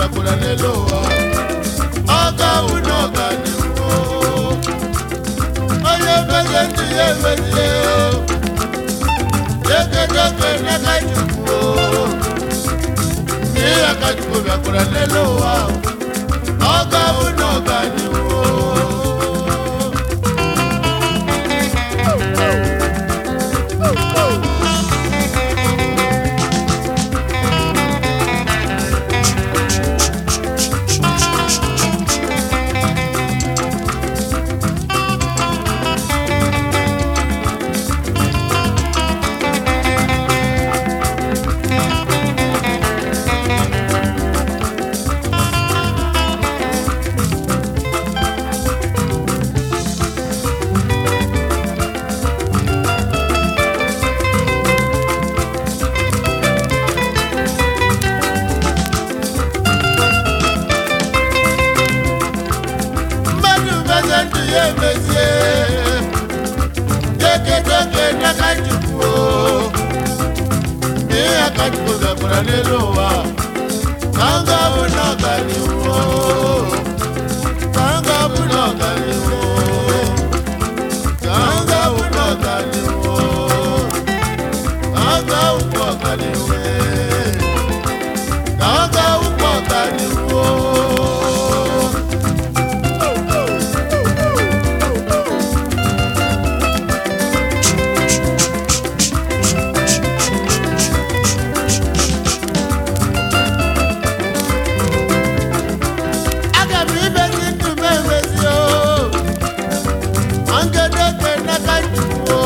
bịakwara n'elu ụwa ọ ga-awụ na ọganihu onye meze ndụ ya emezie ekedoke n'aka chukwu ihe aka chukwu bịakwara n'elu ụwa ọ ga-awụ na ọganihu mmadụ meze ndụ ya emezie ekedoke n'aka chukwu ihe aka chukwu bịakwara n'elu ụwa ka m ga-abụ n'ọganihu ka m ga-abụ n'ọganihu ka m ga-abụ n'ọganihu ka m ga-abụ n'ọganihu ka m ga-abụ n'ọganihu aga m imezi ndụ m emezi o angedoke n'aka chukwu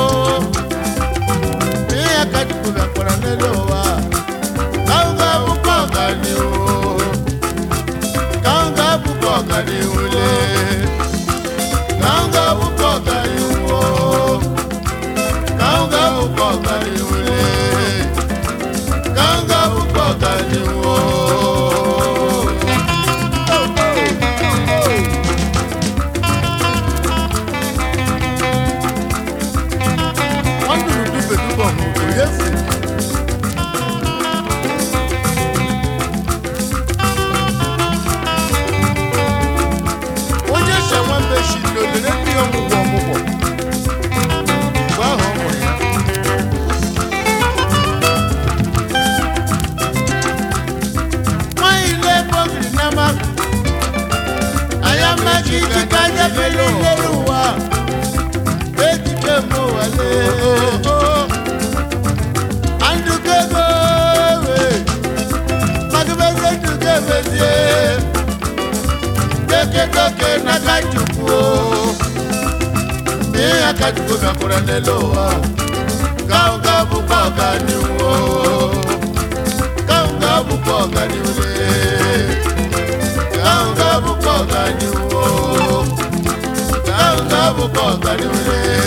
ihe ka chukwu bịakwara n'elu ụwa ka m ga-abụkwa ọganihu ka m ga-abụkwa ọganihu le ka m ga-abụkwa ọganihu ka m ga-abụkwa ọganihu le ka m ga-abụkwa ọganihu ọnụrụ dube dube ọmụmụ ya si onye shawa meshi n'olere ndị ọmụgwọ ọmụgwọ mgbe ahụ ọ mụrụ ya nwanyị na-ekpogiri n'ama anya mmaji iji ka anya bele n'elu ụwa ejike mụ wale andukego we magibeze nduge bezie kekekoke n'aka chukwu ihe aka chukwu bịakwara n'elu ụwa ka ọ ga-abụkwa ọganihu ka ọ ga-abụkwa ọganihu ka ọ ga-abụkwa ọganihu ka ọ ga-abụkwa ọganihu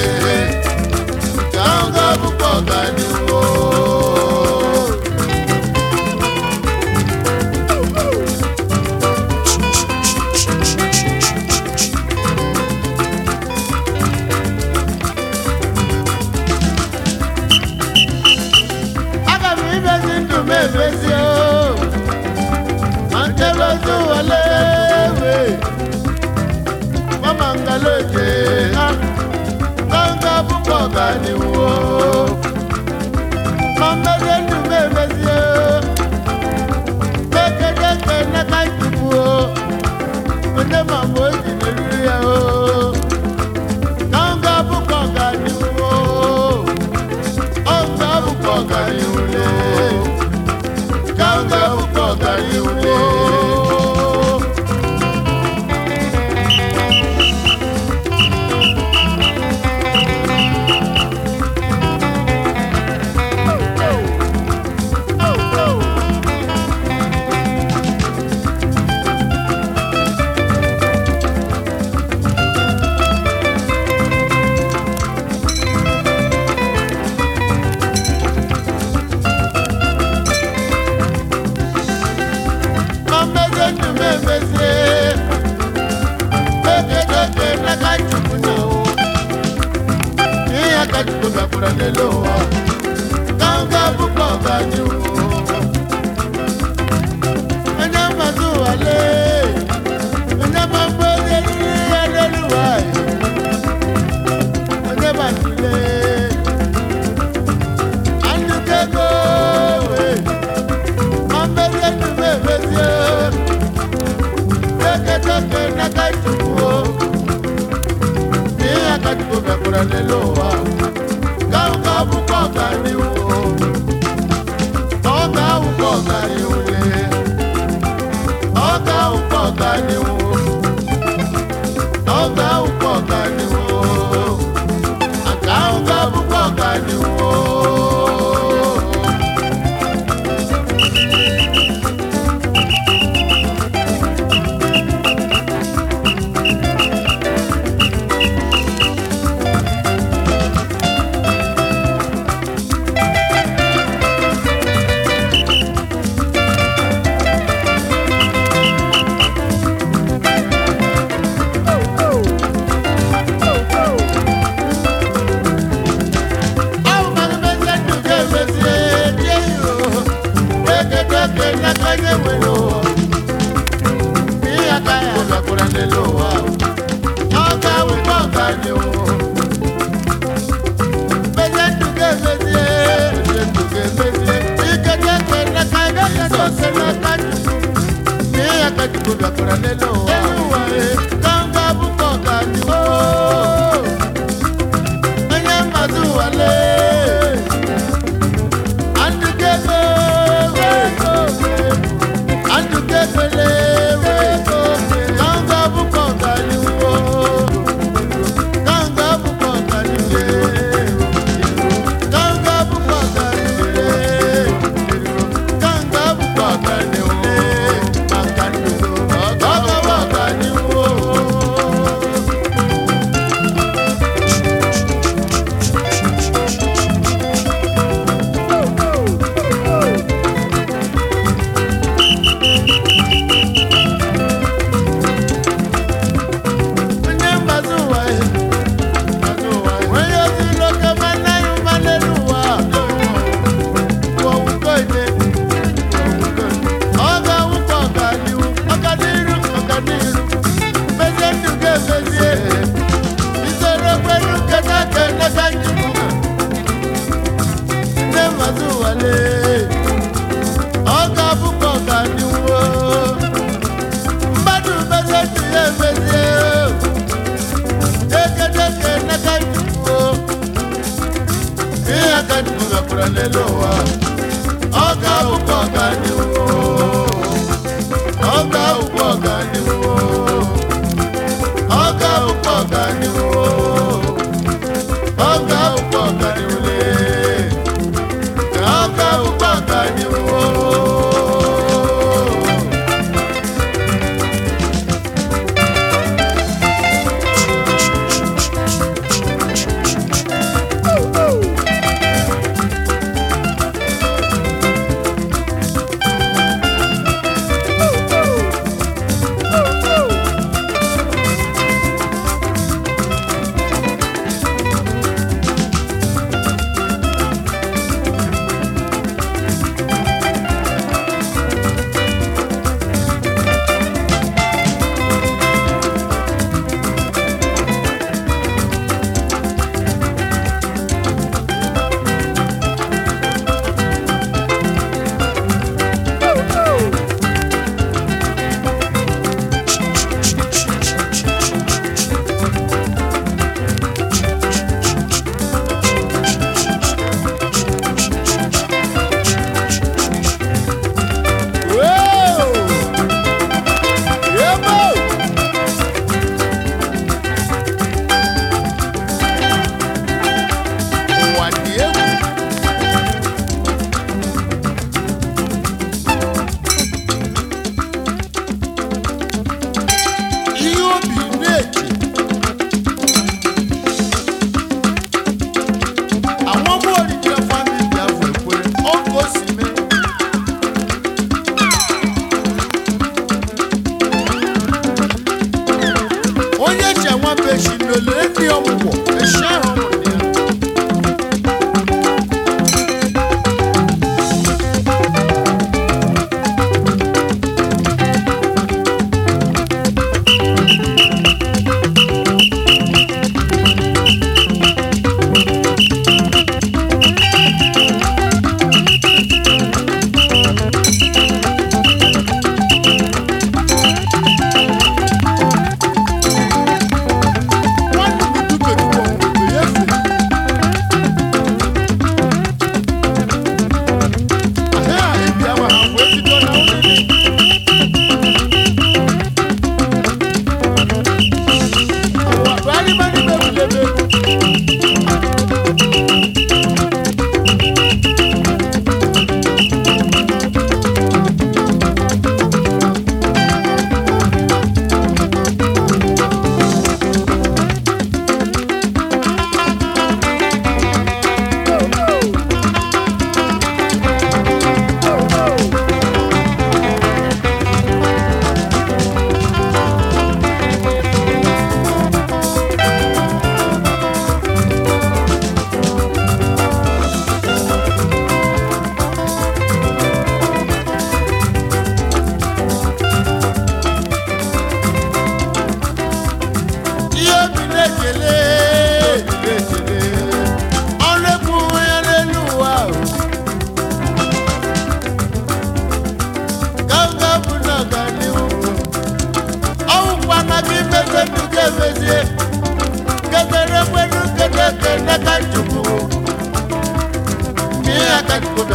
ka ọ ga-abụkwa ọganihu aga m imezi ndụ m emezi o ma nkebezi wale we mama ngaloje ha kanga bụkwa ọganihu o. ma mmezi ndụ m emezi o mekedeke n'aka chukwu o onye ma mgbe o ji n'eriri ya o kanga bụkwa ọganihu o ọ̀gá bùkọ̀ gàrí wulẹ̀. Káńgá bùkọ̀ gàrí wulẹ̀. Mameze ndụ m emezie. Mekedeke n'aka Chukwu na o. Ihe aka Chukwu bịakwara n'elu ụwa. Káńgá bùkọ̀ gàrí wulẹ̀. Onye mmadụ ụwa emezie die yo ekedeke n'akanye nwere ụwa ihe aka ya gakwara n'elu ụwa ọ ga-awụkwa ọganihu mezie ndụ ga-emezie mezie ndụ ga-emezie ikedeke n'akanye jizọs n'aka chukwu ihe aka chukwu gakwara n'elu ụwa ka m ga-abụkwa ọganihu onye mmadụ wale andụkego andụkegole kanga bụkọ ọganiwo kanga bụkọ ọganiwo kanga bụkọ ọganiwo kanga bụkọ ọganiwo maka ndụ ọgawa ọganiwo onye mbazi ụwa ya onye ozi loke mana ya ụma n'elu ụwa ọwụkọ ide ọ ga-awụkọ ọganihu ọganiru ọganiru mezie ndụ ga-emezie isoro kwenu keta keneka njikwu nne mbazi ụwa lee ọ ga-abụkọ ọganihu mmadụ mezie ndụ ya emezie dekedeke n'aka chukwu ihe aka chukwu gakwara n'elu ụwa ọ ga-awụkwa ọganihu ọ ga-awụkwa ọganihu ọ ga-awụkwa ọganihu ọ ga-awụkwa ọganihu lee ọ ga-awụkwa ọganihu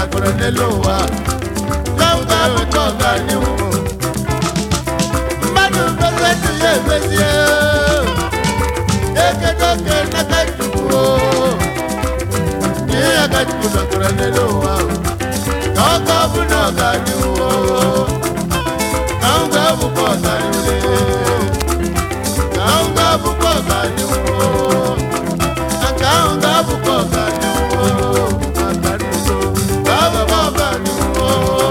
bịakwara n'elu ụwa ka m ga-abụkwa ọganihu mmadụ mmezie ndụ ya emezie ekedo oke n'aka chukwu ihe aka chukwu bịakwara n'elu ụwa ka ọ ga-abụ na ọganihu ka m ga-abụkwa ọganihu ka m ga-abụkwa ọganihu nke ahụ ga-abụkwa ọganihu maka nnugo ga-abụkwa ọganihu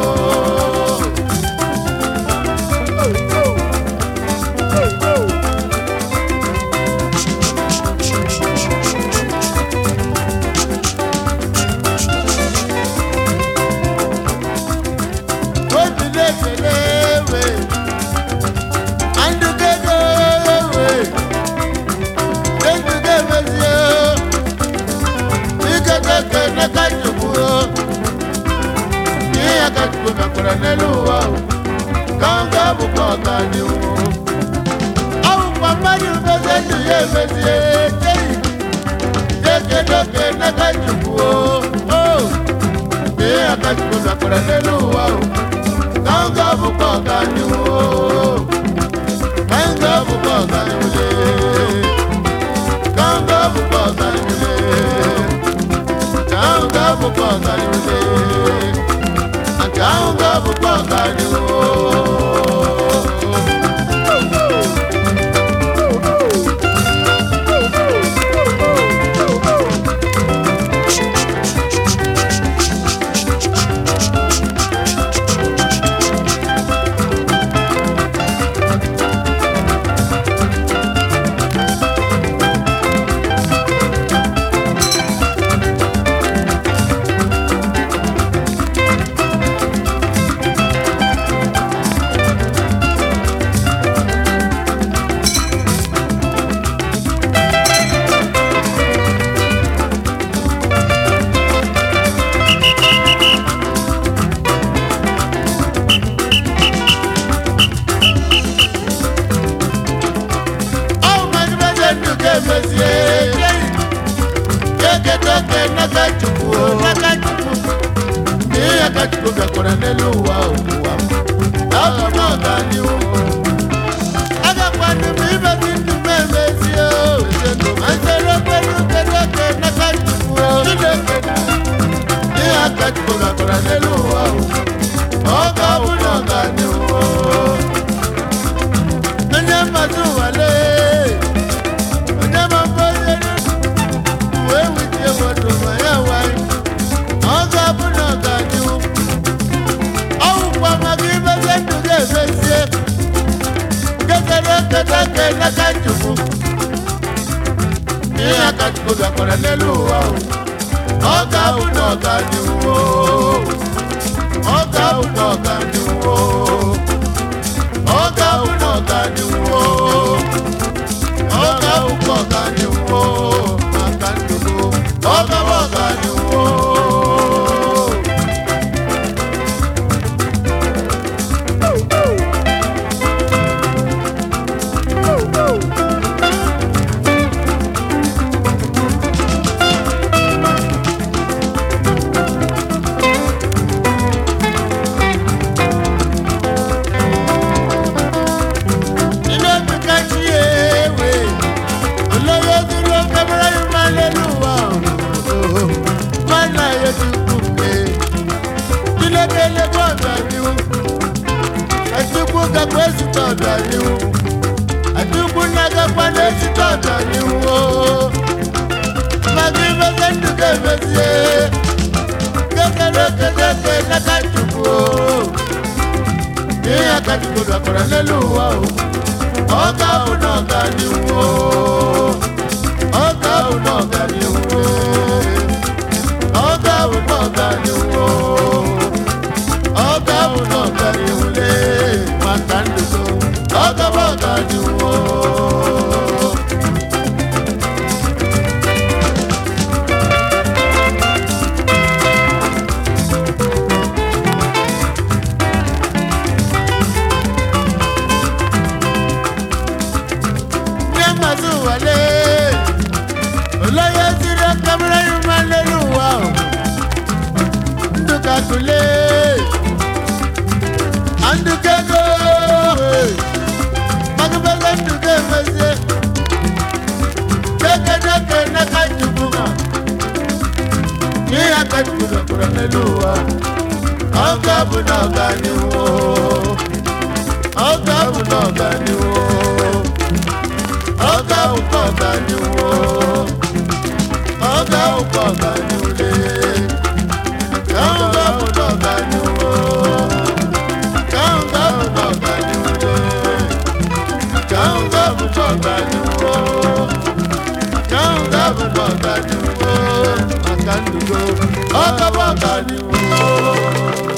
obi na-ekele ewe andụkedo ewe enduga emezie ikekeke n'aka chukwu ihe ya ka chukwu mekwara n'elu ụwa ka ọ ga-abụkwa ọganihu ọ bụkwa mmadụ mezie ndụ ya emezie jeyi jekedoke n'aka chukwu o ihe ya ka chukwu mekwara n'elu ụwa ka ọ ga-abụkwa ọganihu ka ọ ga-abụkwa ọganihu Kanga bukwa ọganihu Kanga bukwa ọganihu Kanga bukwa ọganihu Ọ mmadụ mezie ndụ ga-emezie Kekedoke n'aka Chukwu n'aka Chukwu ihe ya ka Chukwu bịakwara n'elu ụwa ụwa Aga m ọganihu agakwanụ m imezi ndụ m emezie Masịrị okpere kedoke n'aka Chukwu Chineke ihe ya ka Chukwu bịakwara n'elu ụwa ọ ga-abụ na ọganihu onye mmadụ nwale onye mabụ onye wee witie mmadụ ma ya nwanyị ọ ga-abụ na ọganihu ọ wụkwa maka imezi ndụ ga-emezie kekere eketa ke n'aka chukwu ihe aka chukwu bịakwara n'elu ụwa ọ ga-abụ na ọganihu ọ ga-abụ na ọganihu ọ̀gá òun ọ̀gá ni wó ọ̀gá òun ọ̀gá ni wó màkà ndòdò ọ̀gá ọ̀gá ni wó. Ilé mi ká sí ewé olówó dúró kámẹ́rà yìí máa lé lùwà ooo máa nà yẹ dùkú pé kílódélé bọ́ ọ̀dọ̀ àdìwò àdìwò kakọ́ èsì tọ̀ ọ̀dọ̀ àdìwò àdìwò nàgàpá ní èsì tọ̀ ọ̀dọ̀ àdìwò màgí bẹ́sẹ̀ ń dùkẹ́ bẹ́sẹ̀ kékeré kékeré nàkà dùkú ooo ní àkàtúntò dàkọ̀rọ̀ lẹ́lùwà o ọ̀gá òun ọ̀gá ni wo ọ̀gá òun ọ̀gá ni wo ọ̀gá òun ọ̀gá ni wo ọ̀gá òun ọ̀gá ni wo lé màkà ń dùkọ̀ ọ̀gá ọ̀gá ni wo. ní àmàzù wọlé olóyè sírí kámẹ́rà yìí máa ń lẹ́nu wá o akụle andụkego magabele ndụga emezie dekedeke n'aka chukwu ma ihe aka chukwu dọkpụrụ n'elu ụwa ọ ga-abụ na ọganihu ọ ga-abụ na ọganihu ọ ga-abụ na ọganihu ọ ga-abụ na ọganihu lee ka ọ ga-abụ na ọganihu ka ọ ga-abụ na ọganihu lee ka ọ ga-abụ na ọganihu ka ọ ga-abụ na ọganihu maka ndụgo ọ ga-abụ ọganihu